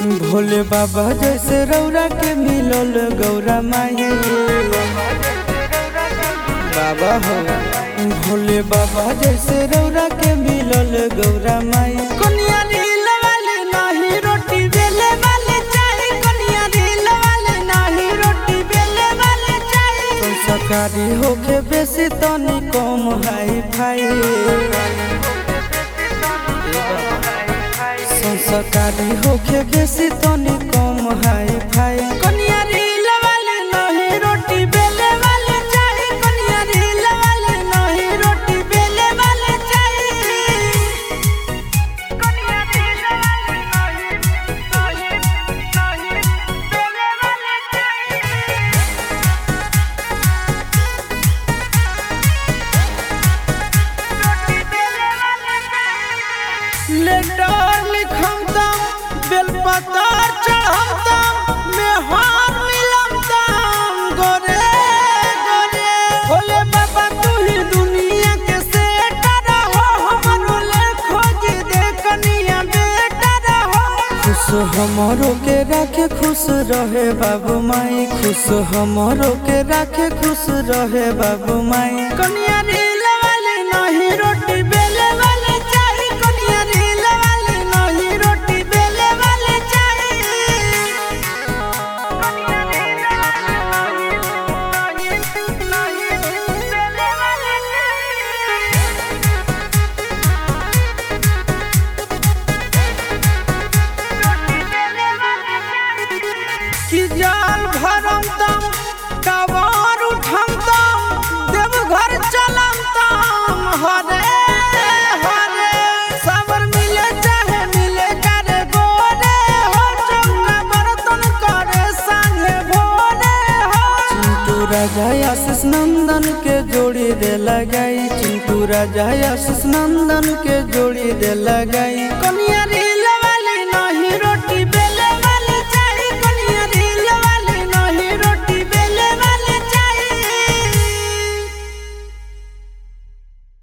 भोले बाबा जैसे रौरा के मिलल गौरा माई बाबा हो भोले बाबा जैसे रौरा के मिलल गौरा माई कनिया रील वाले नाही रोटी बेले वाले चाही कनिया रील वाले नाही रोटी बेले वाले चाही संस्कारी होके बेसी तनी कम हाई फाई संस्कारी होके बेसी तनी कम हाई फाई कनिया रील वाले नाही रोटी बेले वाले चाही कनिया रील वाले नाही रोटी बेले वाले चाही कनिया रील वाले नाही नाही नाही बेले वाले चाही लेटर लिखम तम बेलपतर चढ़म तम मेहर मिलम तम गोरे गोरे भोले बाबा तू ही दुनिया के सेटर हो हमरो ले खोज दे कनिया बेटर हो खुश हमरो के राखे खुश रहे बाबू माई खुश हमरो के राखे खुश रहे बाबू माई कनिया रील वाले नहीं रोटी बेले वाले चाही कनिया रील वाले नहीं रोटी बेले वाले चाही कनिया रील वाले नहीं नहीं बेले वाले चाही कि जाल भरम तम कबार उठम तम देवघर चलम तम हरे हरे सबर मिले चाहे मिले करे गोरे हो चौका बर्तन करे संगे भोरे हो चिंटू राजा आशीष नंदन के जोड़ी दे लगाई चिंटू राजा आशीष नंदन के जोड़ी दे लगाई कनिया रे